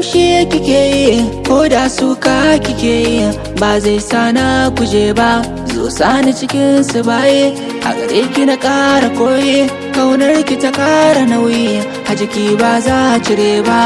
fushi kike yi ko da suka kike yi ba zai sana kuje ba zo sani cikin su baye a gare ki na ƙara koyi kaunar ki ta ƙara nauyi a jiki ba za a cire ba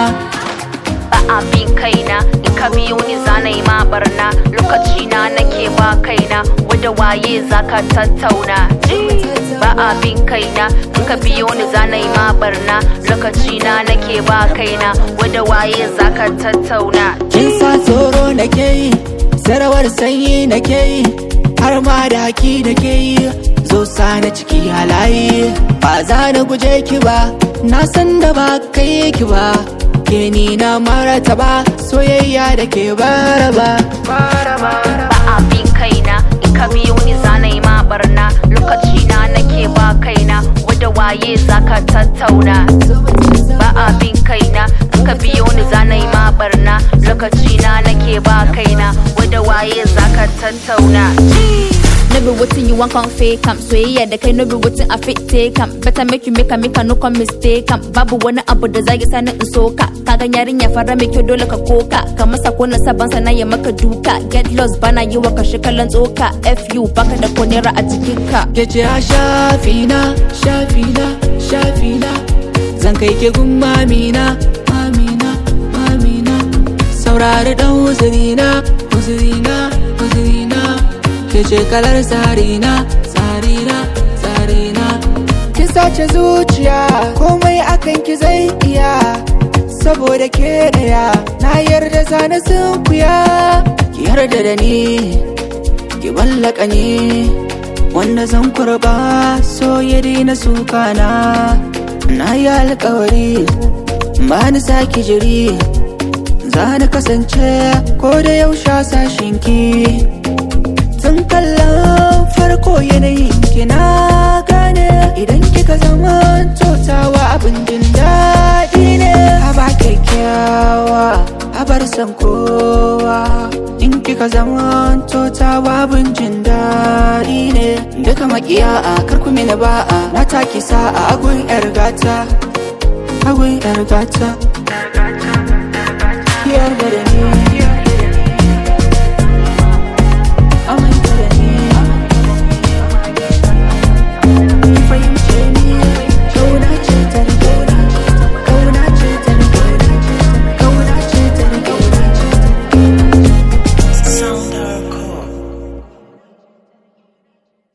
ba abin kaina in ka biyo ni zanai ma barna lokaci na nake ba kaina wada waye zaka tattauna ba abin kaina in ka biyo ni zanai ma barna lokaci na nake ba kaina wada waye zaka tattauna kin sa tsoro nake yi sarawar sanyi nake yi har ma da haki nake yi zo sani ciki halaye ba za na guje ki ba na san da ba kai ki ba ke ni na marata ba soyayya da ke baraba ba abin kaina in ka biyo ni zanai ma barna lokaci na nake ba kaina wada waye zaka tattauna ba abin kaina in ka biyo ni zanai ma barna lokaci na nake ba kaina wada waye zaka tattauna No be wetin you want come fake am soyayya da kai no be wetin I fit take am better make you make am make I no come mistake am babu wani abu da zai sani in soka ka ga yarinya fara mai kyau dole ka koka ka masa kona saban sana ya maka duka get lost bana yi wa kashe kallon tsoka fu baka da konera a cikin ka ke ce a shafina shafina shafina zan kai ke gun mamina mamina mamina saurari dan uzurina uzurina uzurina ke ce kalar tsarina tsarina tsarina kin sace zuciya komai akan ki zai iya saboda ke daya na yarda zana sunkuya ki yarda da ni ki ballaka ni wanda zan kurba so ya daina suka na na yi alkawari ba ni saki jiri za ni kasance ko da yaushe sashinki tun kallon farko yanayin ki na gane idan kika zama totawa abin jin daɗi ne haba kyakkyawa habar san kowa in kika zama totawa abin jin daɗi ne duka makiya a karku mini ba'a na taki sa'a agun yar gata agun yar gata yarda da ni